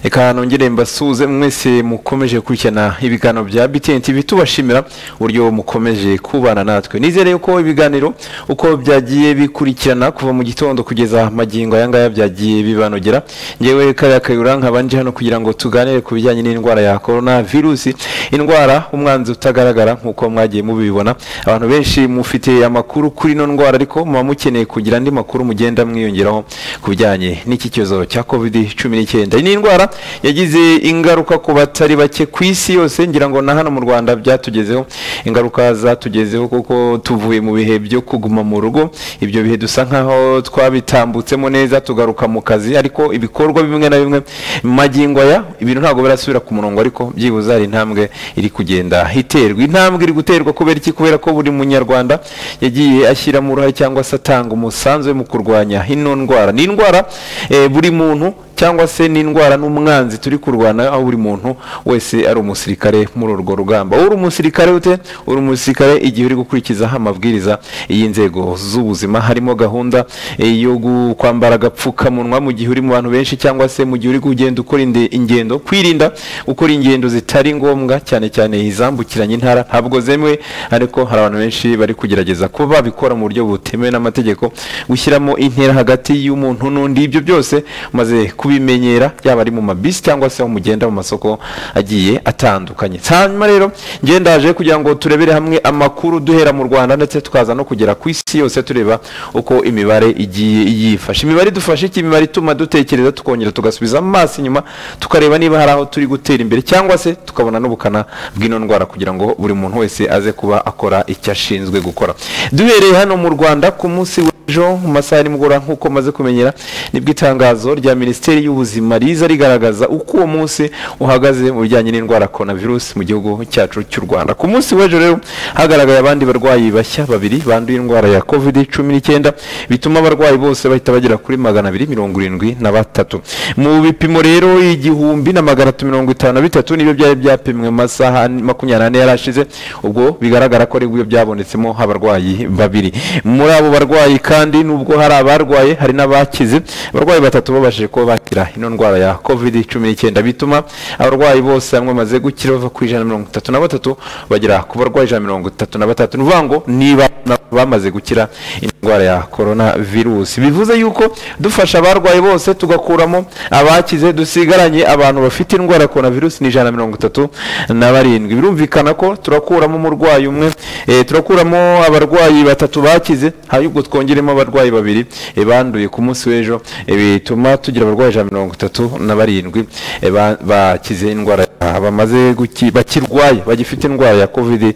reka nongere mbasuhuze mwese mukomeje gukurikirana ibiganiro bya BTN TV tubashimira uburyo mukomeje kubana natwe nizere ko ibiganiro uko byagiye bikurikirana kuva mu gitondo kugeza magingo aya ngaya byagiye bibanogera ngewe kariya kayura nkabanje hano kugira ngo tuganire ku bijyanye n'indwara ya korona virusi indwara umwanzi utagaragara nk'uko mwagiye mubibona abantu benshi mufite amakuru kuri ino ndwara ariko muba mukeneye kugira andi makuru mugenda mwiyongeraho ku bijyanye n'iki cyorezo cya covid cumi n'icyenda iyi ni indwara yagize ingaruka ku batari bake ku isi yose ngira ngo na hano mu rwanda byatugezeho ingaruka zatugezeho kuko tuvuye mu bihe byo kuguma mu rugo ibyo bihe dusa nkaho twabitambutsemo neza tugaruka mu kazi ariko ibikorwa bimwe na bimwe magingo aya ibintu ntabwo birasubira ku murongo ariko byibuze hari intambwe iri kugenda iterwa intambwe iri guterwa kubera iki kubera ko buri munyarwanda yagiye ashyiramo uruhare cyangwa se atanga umusanzu we mu kurwanya ino ndwara ni indwara eh, buri muntu cyangwa se n'indwara n'umwanzi turi kurwana aho buri muntu wese ari umusirikare muri urwo rugamba uri umusirikare ute uri umusirikare igihe uri gukurikizaho amabwiriza y'inzego z'ubuzima harimo gahunda eh, yo gu- kwambara agapfukamunwa mu gihe uri mu bantu benshi cyangwa se mu gihe uri kugenda ukora inde- ingendo kwirinda gukora ingendo zitari ngombwa cyane cyane izambukiranya intara ntabwo zemewe ariko hari abantu benshi bari kugerageza kuba babikora mu buryo butemewe n'amategeko gushyiramo intera hagati y'umuntu n'undi ibyo byose maze kubimenyera yaba ari mu mabisi cyangwa se aho mugenda mu masoko agiye atandukanye hanyuma rero ngendaje kugira ngo turebere hamwe amakuru duhera mu rwanda ndetse tukaza no kugera ku isi yose tureba uko imibare igiye yifashe imibare idufasha iki imibare ituma dutekereza tukongera tugasubiza amaso inyuma tukareba niba hari aho turi gutera imbere cyangwa se tukabona n'ubukana bw'ino ndwara kugira ngo buri muntu wese aze kuba akora icyo ashinzwe gukora duhereye hano mu rwanda ku munsi wa ejo mu masaha ya nimugoroba nk'uko maze kumenyera nibwo itangazo rya minisiteri y'ubuzima riza rigaragaza uko uwo munsi uhagaze mu bijyanye n'indwara ya korona virusi mu gihugu cyacu cy'u rwanda ku munsi w'ejo rero hagaragaye abandi barwayi bashya babiri banduye indwara ya covid cumi n'icyenda bituma abarwayi bose bahita bagera kuri magana abiri mirongo irindwi na batatu mu bipimo rero igihumbi na magana atatu mirongo itanu na bitatu nibyo byari byapimwe mu masaha makumyabiri n'ane yari ashize ubwo bigaragara ko aribwo byabonetsemo abarwayi babiri muri abo barwayi kandi nubwo hari abarwaye hari n'abakize abarwayi batatu babashije kuba bakira ino ndwara ya covid cumi n'icyenda bituma abarwayi bose hamwe bamaze gukira bava ku ijana na mirongo itatu na batatu bagera ku barwayi ijana na mirongo itatu na batatu ni ukuvuga ngo niba bamaze gukira indwara ya korona virusi bivuze yuko dufasha abarwayi bose tugakuramo abakize dusigaranye abantu bafite indwara ya korona virusi ni ijana na mirongo itatu na barindwi birumvikana ko turakuramo umurwayi umwe eh, turakuramo abarwayi batatu bakize ahubwo twongeremo abarwayi babiri eh, banduye ku munsi w'ejo eh, bituma tugira abarwayi ijana na mirongo itatu na barindwi eh, ba- bakize indwara Ah, bamaze guki- bakirwaye bagifite indwara ya covid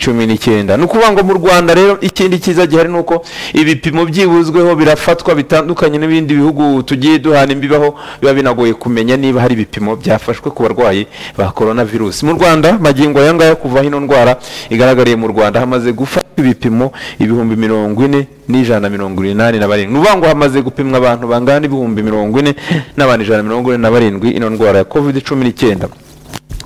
cumi n'icyenda ni ukuvuga ngo mu rwanda rero ikindi cyiza gihari ni uko ibipimo byibuzweho birafatwa bitandukanye n'ibindi bihugu tugiye duhana imbibaho biba binagoye kumenya niba hari ibipimo byafashwe ku barwayi ba korona virusi mu rwanda magingo aya ngaya kuva aho ino ndwara igaragariye mu rwanda hamaze gufatwa ibipimo ibihumbi mirongo ine n'ijana na mirongo inani na barindwi ni ukuvuga ngo hamaze gupimwa abantu bangana ibihumbi mirongo ine n'abantu ijana na mirongo ine na barindwi ino ndwara ya covid cumi n'icyenda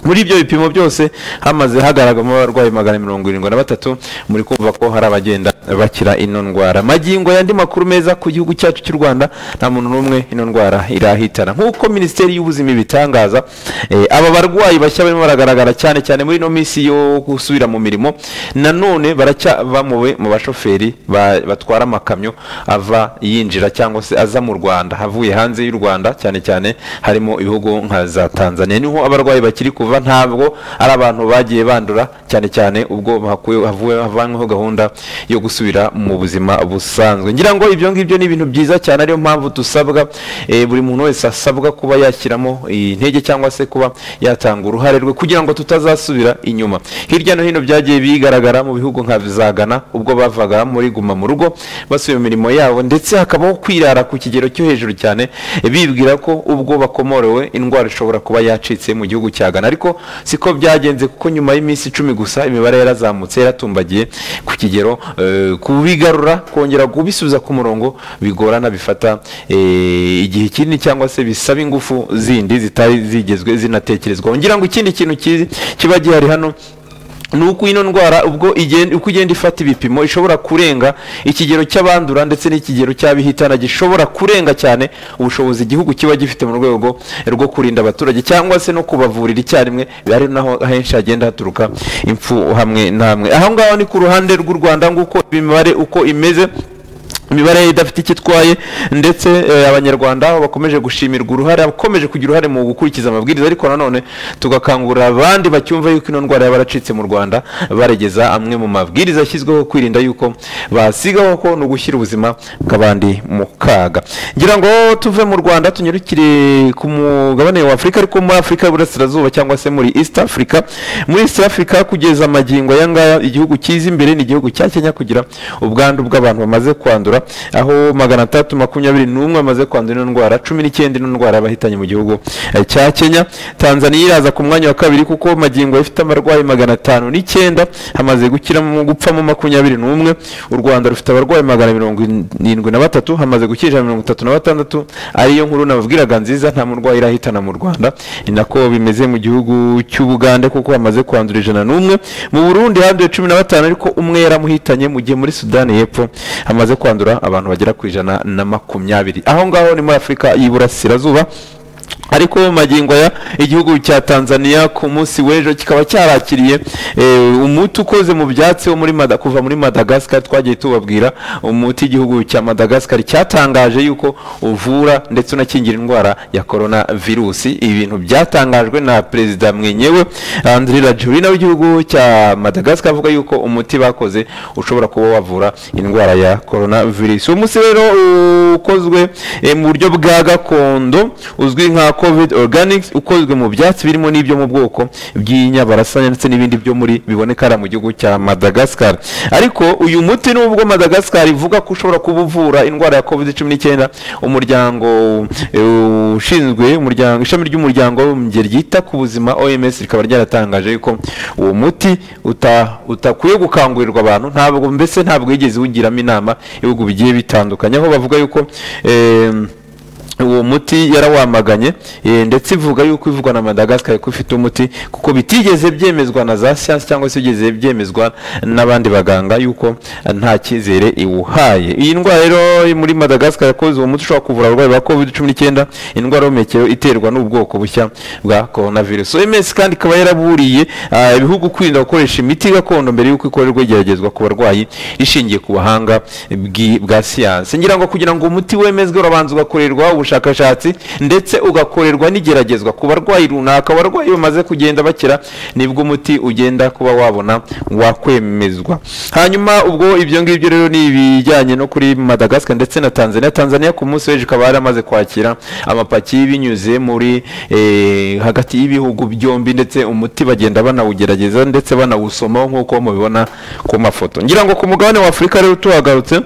muri ibyo bipimo byose hamaze hagaragaramo abarwayi magana mirongo irindwi na batatu muri kumva ko hari abagenda bakira ino ndwara magingo y'andi makuru meza ku gihugu cyacu cy'u rwanda nta muntu n'umwe ino ndwara irahitana nk'uko minisiteri y'ubuzima ibitangaza eh, aba barwayi bashya barimo baragaragara cyane cyane muri ino minsi yo gusubira mu mirimo nanone baracyabamuwe mu bashoferi ba- batwara amakamyo ava yinjira cyangwa se aza mu rwanda avuye hanze y'u rwanda cyane cyane harimo ibihugu nka za tanzania niho abarwayi bakiri kuva ntabwo ari abantu bagiye bandura cyane cyane ubwo bahakuwe- havuwe- havanyweho gahunda yo gusubira mu buzima busanzwe ngira ngo ibyo ngibyo ni ibintu byiza cyane ariyo mpamvu dusabwa eh, buri muntu wese asabwa kuba yashyiramo intege cyangwa se kuba yatanga uruhare rwe kugira ngo tutazasubira inyuma hirya no hino byagiye bigaragara mu bihugu nka za Ghana ubwo bavaga muri guma mu rugo basubiye mu mirimo yabo ndetse hakabaho kwirara ku kigero cyo hejuru cyane eh, bibwira ko ubwo bakomorewe indwara ishobora kuba yacitse mu gihugu cya Ghana ariko siko byagenze kuko nyuma y'iminsi icumi gusa imibare yarazamutse yaratumbagiye ku kigero eh, kubigarura kongera kubisubiza ku murongo bigorana bifata eh, igihe kinini cyangwa se bisaba ingufu zindi zitari zigezwe zinatekerezwaho ngira ngo ikindi kintu kizi- kiba gihari hano ni uko ino ndwara ubwo igenda- uko ugenda ifata ibipimo ishobora kurenga ikigero cy'abandura ndetse n'ikigero cy'abihitana gishobora kurenga cyane ubushobozi igihugu kiba gifite mu rwego rwo kurinda abaturage cyangwa se no kubavurira icyarimwe ari naho henshi hagenda haturuka impfu hamwe na hamwe aho ngaho ni ku ruhande rw'u rwanda nguko imibare uko imeze imibare idafite icyo itwaye ndetse eh, abanyarwanda bakomeje gushimirwa uruhare abakomeje kugira uruhare mu gukurikiza amabwiriza ariko nanone tugakangurira abandi bacyumva yuko ino ndwara yaba yaracitse mu rwanda baregeza amwe mu mabwiriza yashyizweho kwirinda yuko basigaho ko ni ugushyira ubuzima bw'abandi mu kaga ngira ngo tuve mu rwanda tunyarukire ku mugabane wa afurika ariko muri afurika y'uburasirazuba cyangwa se muri east africa muri east africa kugeza amagingo aya ngaya igihugu cyiza imbere ni igihugu cya kenya kugira ubwandu bw'abantu bamaze kwandura aho magana atandatu makumyabiri n'umwe bamaze kwandura ino ndwara cumi n'icyenda ino ndwara y'abahitanye mu gihugu eh, cya kenya tanzaniya iraza ku mwanya wa kabiri kuko magingo ifite abarwayi magana atanu n'icyenda hamaze gukiramo gupfamo makumyabiri n'umwe u rwanda rufite abarwayi magana mirongo irindwi na batatu hamaze gukira mirongo itatu na batandatu ariyo nkuru nababwiraga nziza nta murwayi irahitana mu rwanda ni nako bimeze mu gihugu cy'ubugande kuko hamaze kwandura ijana n'umwe mu burundi handuye cumi na batanu ariko umwe yaramuhitanye mu gihe muri sudani y'epfo hamaze kwandura abantu bagera ku ijana na makumyabiri aho ngaho ni muri afurika y'iburasirazuba ariko mu magingo ya igihugu cya tanzania ku munsi w'ejo kikaba cyarakiriye eh, umuti ukoze mu byatsi wo muri Mada- kuva muri madagascar twagiye tubabwira umuti igihugu cya madagascar cyatangaje yuko uvura ndetse unakingira indwara ya korona virusi ibintu byatangajwe na perezida mwenyewe andri rajurina w'igihugu cya madagascar avuga yuko umuti bakoze ushobora kuba wavura indwara ya korona virusi uwo munsi rero ukozwe eh, mu buryo bwa gakondo uzwi nka covid organics ukozwe mu byatsi birimo n'ibyo mu bwoko bw'inyabarasanya ndetse n'ibindi byo muri biboneka hariya mu gihugu cya madagascar ariko uyu muti nubwo madagascar ivuga ko ushobora kuba uvura indwara ya covid cumi n'icyenda umuryango eh, ushinzwe umuryango ishami ry'umuryango w'abibumbye ryita ku buzima oms rikaba ryaratangaje yuko uwo muti uta- utakwiye gukangurirwa abantu ntabwo mbese ntabwo yigeze uwugiramo inama ibihugu bigiye bitandukanye aho bavuga yuko eh, uwo muti yarawamaganye eh, ndetse ivuga yuko ivugwa na madagascar ko ifite umuti kuko bitigeze byemezwa na za siyansi cyangwa se bigeze byemezwa n'abandi baganga yuko eh, nta cyizere iwuhaye iyi ndwara rero yo muri madagascar yakoze uwo muti ushobora kuvura abarwayi ba covid cumi n'icyenda indwara y'ubuhumekero iterwa n'ubwoko bushya bwa coronavirus oms kandi ikaba yaraburiye ah, ibihugu kwirinda gukoresha imiti gakondo mbere yuko ikorerwa igeragezwa ku barwayi rishingiye ku buhanga bwi- bwa siyansi ngira ngo kugira ngo umuti wemezwe urabanza ugakorerwa ubushakashatsi ndetse ugakorerwa n'igeragezwa ku barwayi runaka abarwayi bamaze kugenda bakira nibwo umuti ugenda kuba wabona wakwemezwa hanyuma ubwo ibyo ngibyo rero ni ibijyanye no kuri madagascar ndetse na tanzania tanzania ku munsi w'ejo ikaba yaramaze kwakira amapaki binyuze muri eh, hagati y'ibihugu byombi ndetse umuti bagenda banawugerageza ndetse banawusomaho nk'uko mubibona ku mafoto ngira ngo ku mugabane wa afurika rero tuhagarutse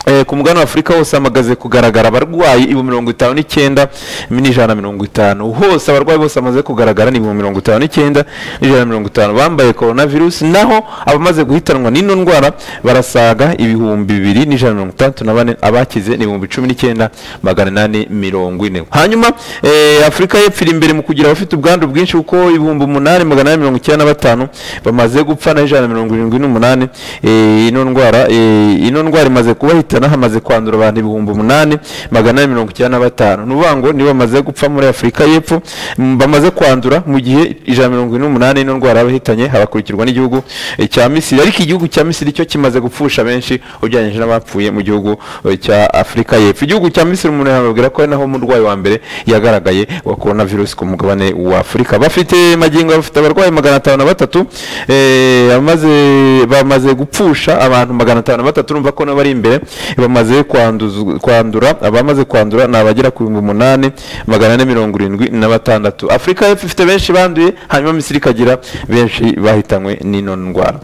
Eh, ku mugabane wa afurika hose hamagaze kugaragara abarwayi ibihumbi mirongo itanu n'icyenda n'ijana na mirongo itanu hose abarwayi bose bamaze kugaragara ni ibihumbi mirongo itanu n'icyenda n'ijana na mirongo itanu bambaye korona virusi naho abamaze guhitanwa n'ino ndwara barasaga ibihumbi bibiri n'ijana na mirongo itandatu na bane abakize ni ibihumbi cumi n'icyenda magana inani mirongo ine hanyuma eh, afurika y'epfo iri imbere mu kugira abafite ubwandu bwinshi kuko ibihumbi umunani magana inani mirongo icyenda na batanu bamaze gupfa na ijana na mirongo irindwi n'umunani eh, ino ndwara eh, ino ndwara imaze kubahitana hamaze kwandura abantu ibihumbi umunani magana inani mirongo icyenda na batanu ni ukuvuga ngo nibo bamaze gupfa muri afurika y'epfo mm, bamaze kwandura mu gihe ijana na mirongo ine n'umunani ino ndwara y'abahitanye habakurikirwa n'igihugu eh, cya misiri ariko igihugu cya misiri cyo kimaze gupfusha benshi ugereranyije n'abapfuye mu gihugu eh, cya afurika y'epfo igihugu cya misiri umuntu yamubwira ko ari naho umurwayi wa mbere yagaragaye wa korona virusi ku mugabane wa afurika bafite magingo bafite abarwayi magana atanu na batatu eh, amaze- bamaze gupfusha abantu magana atanu na batatu urumva ko nabo ari imbere bamaze kwanduz- kwandura abamaze kwandura ni abagera ku bihumbi umunani magana ane mirongo irindwi na batandatu afurika y'epfo ifite benshi banduye hanyuma misiri ikagira benshi bahitanywe n'ino ndwara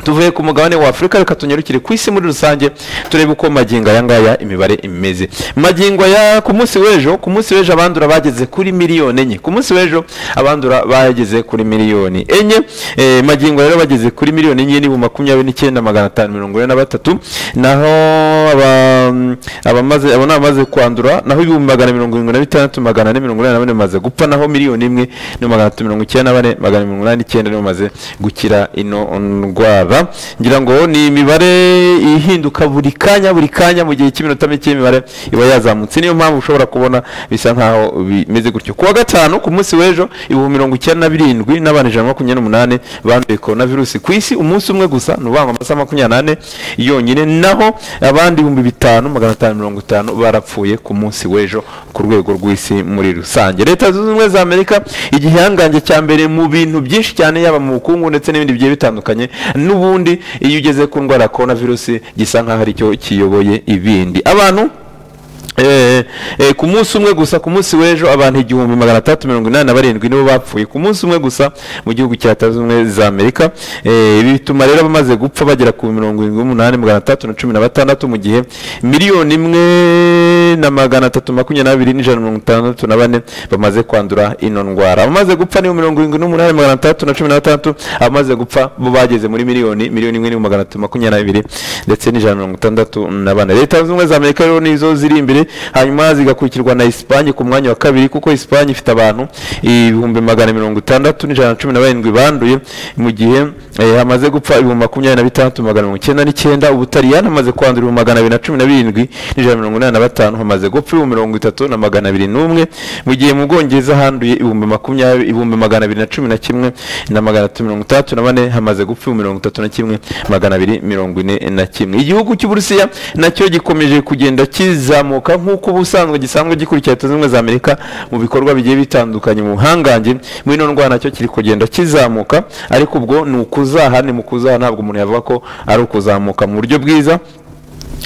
tuvuye ku mugabane wa afurika reka tunyarukire ku isi muri rusange turebe uko magingo aya ngaya imibare imeze magingo aya ku munsi w'ejo ku munsi w'ejo abandura bageze kuri miliyoni enye ku munsi w'ejo abandura bageze kuri miliyoni enye Eh, magingo rero bageze kuri miliyoni enye n'ibihumbi makumyabiri n'icyenda magana atanu mirongo ine na batatu naho aba- abamaze abo ni abamaze kwandura naho ibihumbi magana mirongo irindwi na bitandatu magana ane mirongo inani na bane bamaze gupfa naho miliyoni imwe na magana atatu mirongo icyenda na bane magana mirongo inani n'icyenda nibo bamaze gukira ino ndwara ngira ngo ni imibare ihinduka buri kanya buri kanya mu gihe cy'iminota mike imibare iba yazamutse niyo mpamvu ushobora kubona bisa nkaho bimeze gutyo ku wa gatanu ku munsi w'ejo ibihumbi mirongo icyenda na birindwi n'abantu ijana na makumyabiri n'umunani banduye korona virusi ku isi umunsi umwe gusa ni uvangwa amasaha makumyabiri n'ane yonyine naho abandi ibihumbi bitanu magana atanu mirongo itanu barapfuye ku munsi w'ejo ku rwego rw'isi muri rusange leta zunze ubumwe za amerika igihangange cya mbere mu bintu byinshi cyane yaba mu bukungu ndetse n'ibindi bigiye bitandukanye n'ubundi iyo ugeze ku ndwara ya korona virusi gisa nkaho ari cyo kiyoboye ibindi abantu Eh, eh, ku munsi umwe gusa ku munsi w'ejo abantu igihumbi magana atandatu mirongo inani na barindwi nibo bapfuye ku munsi umwe gusa mu gihugu cya leta zunze ubumwe za amerika Eh, ibi bituma rero abamaze gupfa bagera ku mirongo irindwi n'umunani magana atandatu na cumi na batandatu mu gihe miliyoni imwe na magana atatu makumyabiri n'abiri n'ijana na mirongo itandatu na bane bamaze kwandura ino ndwara abamaze gupfa ni mirongo irindwi n'umunani magana atandatu na cumi na batandatu abamaze gupfa bo bageze muri miliyoni miliyoni imwe n'ibihumbi magana atatu makumyabiri n'abiri ndetse n'ijana na mirongo itandatu na bane leta zunze ubumwe za amerika rero nizo ziri imbere hanyuma zigakurikirwa na Espagne ku mwanya wa kabiri kuko Espagne ifite abantu ibihumbi magana mirongo itandatu n'ijana na cumi na barindwi banduye mu gihe eh, hamaze gupfa ibihumbi makumyabiri na bitandatu magana mirongo icyenda n'icyenda ubutaliyani hamaze kwandura ibihumbi magana abiri na cumi na birindwi n'ijana na mirongo inani na batanu hamaze gupfa ibihumbi mirongo itatu na magana abiri n'umwe mu gihe mu bwongereza handuye ibihumbi makumyabiri ibihumbi magana abiri na cumi na kimwe na magana atatu mirongo itandatu na bane hamaze gupfa ibihumbi mirongo itatu na kimwe magana abiri mirongo ine na kimwe igihugu cy'uburusiya nacyo gikomeje kugenda kizamuka nk'uko ubusanzwe gisanzwe gikurikira leta zunze ubumwe za amerika mu bikorwa bigiye bitandukanye mu buhangange muri ino ndwara nacyo kiri kugenda kizamuka ariko ubwo ni ukuzaha ni mu kuzaha ntabwo umuntu yavuga ko ari ukuzamuka mu buryo bwiza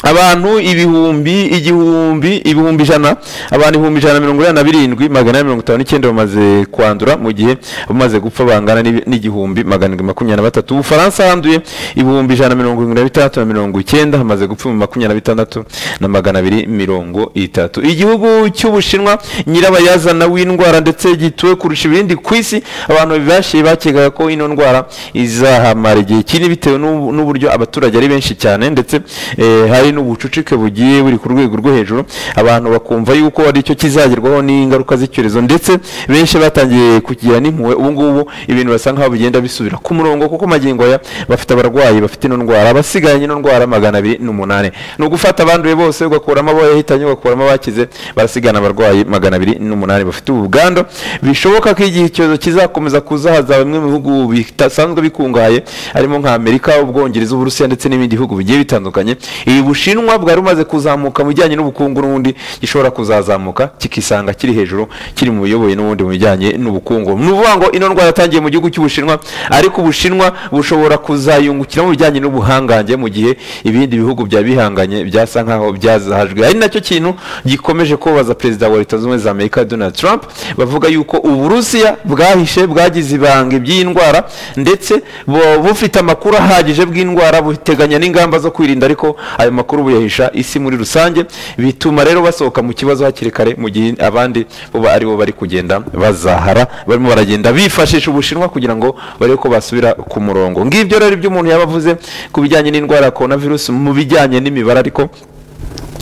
abantu ibihumbi igihumbi ibihumbi ijana abantu ibihumbi ijana na mirongo inani na birindwi magana ane mirongo itanu n'icyenda bamaze kwandura mu gihe bamaze gupfa bangana n'ibi- n'igihumbi magana arindwi makumyabiri na batatu ubufaransa handuye ibihumbi ijana na mirongo irindwi na bitandatu na mirongo icyenda hamaze gupfa ibihumbi makumyabiri na bitandatu na magana abiri mirongo itatu igihugu cy'ubushinwa nyirabayazana w'indwara ndetse gituwe kurusha ibindi ku isi abantu bashiye bakekaga ko ino ndwara izahamara igihe kinini bitewe n'ubu- n'uburyo abaturage ari benshi cyane ndetse eh, hari n'ubucucike bugiye buri ku rwego rwo hejuru abantu bakumva yuko ari cyo kizagerwaho n'ingaruka z'icyorezo ndetse benshi batangiye kugira n'impuhwe ubu ngubu ibintu basa nkaho bigenda bisubira ku murongo kuko magingo aya bafite abarwayi bafite ino ndwara abasigaranye ino ndwara magana abiri n'umunani ni ugufata abanduye bose ugakuramo abo yahitanye ugakuramo abakize barasigana abarwayi magana abiri n'umunani bafite ubugando bishoboka ko igihe icyorezo kizakomeza kuzahaza bimwe mu bihugu bisanzwe bikungahaye harimo nka amerika ubwongereza uburusiya ndetse n'ibindi bihugu bigiye bitandukanye ibi bushinwa bwari bumaze kuzamuka mu bijyanye n'ubukungu n'ubundi gishobora kuzazamuka kikisanga kiri hejuru kiri mu biyoboye n'ubundi mu bijyanye n'ubukungu ni ukuvuga ngo ino ndwara yatangiye mu gihugu cy'ubushinwa ariko ubushinwa bushobora kuzayungukira mu bijyanye n'ubuhangange mu gihe ibindi bihugu byaba bihanganye byasa nkaho byazahajwe ari nacyo kintu gikomeje kubabaza perezida wa leta zunze ubumwe za amerika donald trump bavuga yuko uburusiya bwahishe bwagize ibanga iby'iyi ndwara ndetse bu- bufite amakuru ahagije bw'indwara buteganya n'ingamba zo kwirinda ariko ayo makuru buyahisha isi muri rusange bituma rero basohoka mu kibazo hakiri kare mu gihe abandi buba ari bo bari kugenda bazahara barimo baragenda bifashisha ubushinwa kugira ngo barebe ko basubira ku murongo ngibyo rero ibyo umuntu yaba avuze ku bijyanye n'indwara ya korona virusi mu bijyanye n'imibare ariko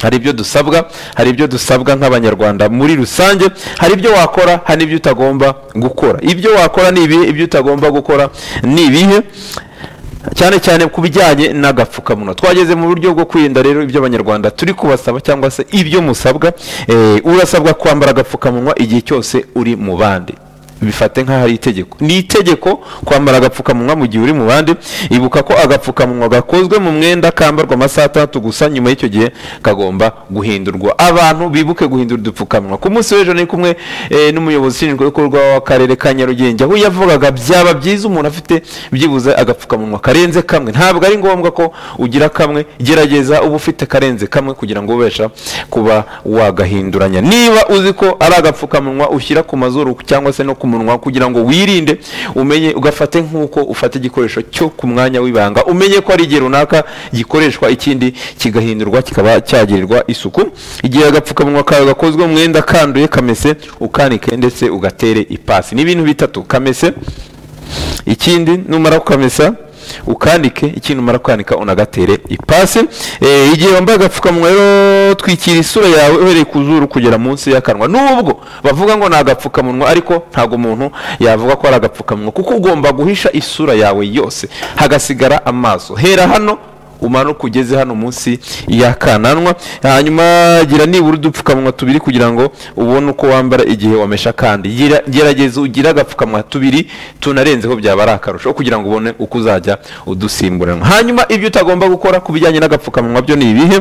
hari ibyo dusabwa hari ibyo dusabwa nk'abanyarwanda muri rusange hari ibyo wakora hari n'ibyo utagomba gukora ibyo wakora ni ibihe ibyo utagomba gukora ni ibihe cyane cyane ku bijyanye n'agapfukamunwa twageze mu buryo bwo kwirinda rero ibyo abanyarwanda turi kubasaba cyangwa se ibyo musabwa Eh, urasabwa kwambara agapfukamunwa igihe cyose uri mu bandi bifate nk'aho ari itegeko ni itegeko kwambara agapfukamunwa mu gihe uri mu bandi ibuka ko agapfukamunwa gakozwe mu mwenda kambarwa amasaha atandatu gusa nyuma y'icyo gihe kagomba guhindurwa abantu bibuke guhindura udupfukamunwa ku munsi w'ejo ni kumwe eh, n'umuyobozi ushinzwe ibikorwa w'akarere ka nyarugenge aho yavugaga byaba byiza umuntu afite byibuze agapfukamunwa karenze kamwe ntabwo ari ngombwa ko ugira kamwe gerageza uba ufite karenze kamwe kugira ngo ubasha kuba wagahinduranya niba uzi ko ari agapfukamunwa ushyira ku mazuru cyangwa se no ku munwa kugira ngo wirinde umenye ugafate nk'uko ufata igikoresho cyo ku mwanya w'ibanga umenye ko ari igihe runaka gikoreshwa ikindi kigahindurwa kikaba cyagirirwa isuku igihe agapfukamunwa kawe gakozwe mu mwenda kanduye kamese ukanike ndetse ugatere ipasi ni ibintu bitatu kamese ikindi numara kukamesa ukandike ikintu umara kwanika unagatere ipasi Eh, igihe wambaye agapfukamunwa rero twikira isura yawe uhereye ku zuru kugera munsi y'akanwa nubwo bavuga ngo ni agapfukamunwa ariko ntabwo umuntu yavuga ko ari agapfukamunwa kuko ugomba guhisha isura yawe yose hagasigara amaso hera hano umanuka ugeze hano munsi y'akananwa hanyuma gira nibura udupfukamunwa tubiri kugira ngo ubone uko wambara igihe wamesha kandi Gira- gerageza ugire agapfukamunwa tubiri tunarenzeho byaba ari akarusho kugira ngo ubone uko uzajya udusimburanwa hanyuma ibyo utagomba gukora ku bijyanye n'agapfukamunwa byo ni ibihe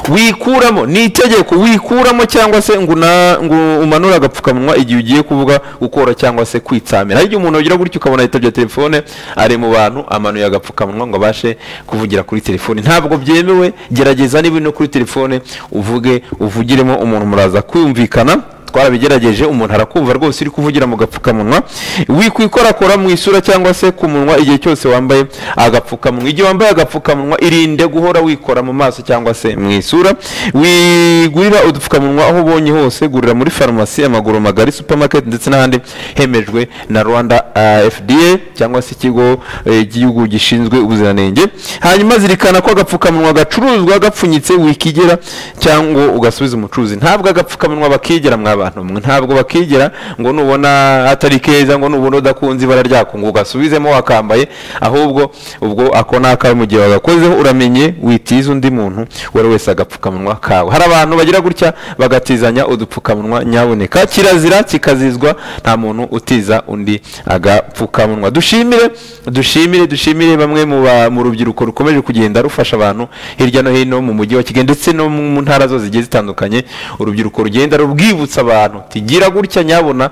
wikuramo ni itegeko wikuramo cyangwa se ngo una- ngo umanure agapfukamunwa igihe ugiye kuvuga gukora cyangwa se kwitsamira hari igihe umuntu agira gutya ukabona yitabye telefone ari mu bantu amanuye agapfukamunwa ngo abashe kuvugira kuri telefone ntabwo byemewe gerageza niba uri no kuri telefone uvuge uvugiremo umuntu muraza kwumvikana twarabigerageje umuntu arakumva rwose uri kuvugira mu gapfukamunwa wikwikorakora mu isura cyangwa se ku munwa igihe cyose wambaye agapfukamunwa igihe wambaye agapfukamunwa irinde guhora wikora mu maso cyangwa se mu isura wigurira udupfukamunwa aho ubonye hose gurira muri farumasi amaguru magari supermarket ndetse n'ahandi hemejwe na rwanda ah, fda cyangwa se ikigo eh, cy'igihugu gishinzwe ubuziranenge hanyuma zirikana ko agapfukamunwa gacuruzwa gapfunyitse wikigera cyangwa ugasubiza umucuruzi ntabwo agapfukamunwa bakigera mwa bantu mwe ntabwo bakigera ngo nubona atari keza ngo nubona udakunze ibara ryako ngo ugasubizemo wakambaye ahubwo ubwo ako ni akawe mu gihe wagakozeho uramenye witiza undi muntu uwo ari wese agapfukamunwa kawe hari abantu bagira gutya bagatizanya udupfukamunwa nyaboneka kirazira kikazizwa nta muntu utiza undi agapfukamunwa dushimire dushimire dushimire bamwe mu ba- mu rubyiruko rukomeje kugenda rufasha abantu hirya no hino mu mujyi wa kigali ndetse no mu ntara zose zigiye zitandukanye urubyiruko rugenda rubwibutsa abantu uti gira gutya nyabona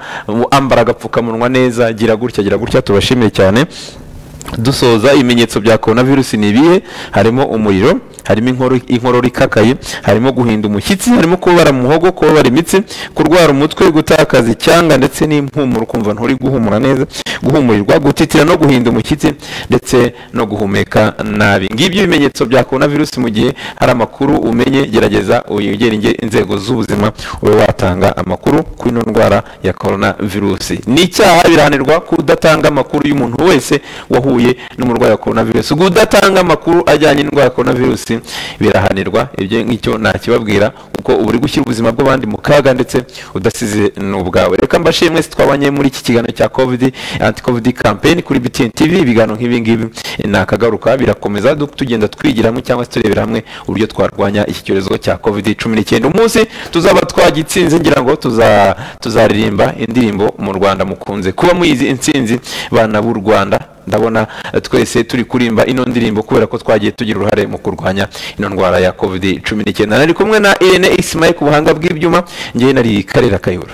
ambara agapfukamunwa neza gira gutya gira gutya tubashimiye cyane dusoza ibimenyetso bya korona virusi ni ibihe harimo umuriro harimo inkorora- inkorora ikakaye harimo guhinda umushyitsi harimo kubabara mu muhogo kubabara imitsi kurwara umutwe gutakaza icyanga ndetse n'impumuro ukumva nturi guhumura neza guhumurirwa gutitira no guhinda umushyitsi ndetse no guhumeka nabi ngibyo ibimenyetso bya korona virusi mu gihe hari amakuru umenye gerageza uyegere inge- inzego z'ubuzima ube watanga amakuru kuri ino ndwara ya korona virusi ni icyaha birahanirwa kudatanga amakuru y'umuntu wese wahuye n'umurwayi wa korona virusi kudatanga amakuru ajyanye n'indwara ya korona virusi birahanirwa ibyo ngicyo ntakibabwira kuko uba uri gushyira ubuzima bw'abandi mu kaga ndetse udasize n'ubwawe reka mbashimwe mwese twabanye muri iki kiganiro cya covid anti covid campaign kuri btn tv ibiganiro nk'ibi ngibi ntakagaruka birakomeza du- tugenda twigira hamwe cyangwa se turebera hamwe uburyo twarwanya iki cyorezo cya covid cumi n'icyenda umunsi tuzaba twagitsinze ngira ngo tuza- tuzaririmba indirimbo mu rwanda mukunze kuba muyizi intsinzi bana b'u rwanda ndabona eh, twese turi kurimba ino ndirimbo kubera ko twagiye tugira uruhare mu kurwanya ino ndwara ya covid cumi n'icyenda nari kumwe na irene isimaye ku buhanga bw'ibyuma ngewe nari karera kayihura